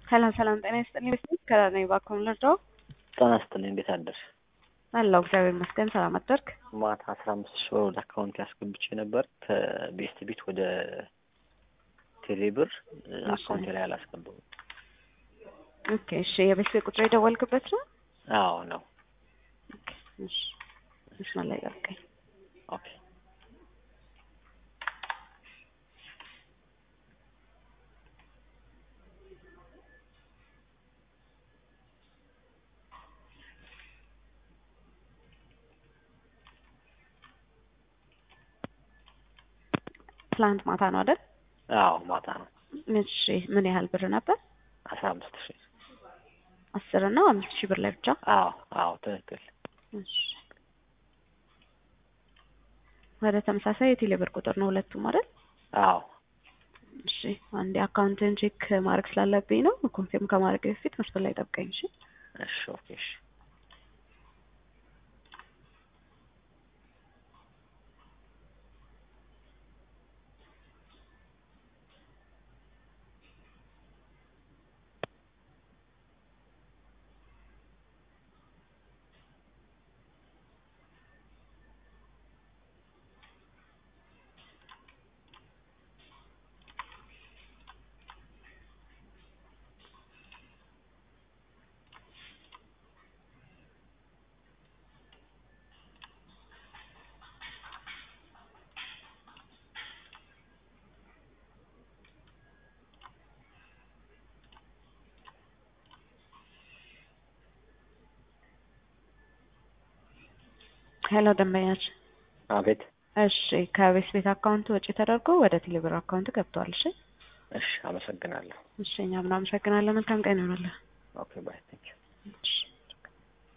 ሰላም ሰላም፣ ጤና ይስጥልኝ። ቤት ከራኔ ባኮም ልርዳው። ጤና ይስጥልኝ። እንዴት አደርሽ? አለሁ እግዚአብሔር ይመስገን። ሰላም አደርክ? ማታ አስራ አምስት ሺህ ብር ወደ አካውንት ያስገብቼ ነበር ከቤስት ቤት ወደ ቴሌብር አካውንቴ ላይ አላስገባሁም። ኦኬ እሺ። የቤት ቤት ቁጥር የደወልክበት ነው? አዎ ነው። ኦኬ እሺ። መስመር ላይ ጠብቀኝ። ኦኬ ትላንት ማታ ነው አይደል? አዎ ማታ ነው። እሺ ምን ያህል ብር ነበር? አስራ አምስት ሺህ አስር እና አምስት ሺህ ብር ላይ ብቻ? አዎ አዎ ትክክል። እሺ ወደ ተመሳሳይ የቴሌ ብር ቁጥር ነው ሁለቱም አይደል? አዎ እሺ አንዴ አካውንትን ቼክ ማድረግ ስላለብኝ ነው። ኮንፊርም ከማድረግ በፊት መስመር ላይ ጠብቀኝ። እሺ እሺ ኦኬ እሺ ሄሎ ደንበኛችን። አቤት። እሺ ከቤት ቤት አካውንት ወጪ ተደርጎ ወደ ቴሌብር አካውንት ገብቷል። እሺ እሺ አመሰግናለሁ። እሺ እኛም እናመሰግናለን። መልካም ቀን ይሆናል። ኦኬ ባይ ቴንክ ዩ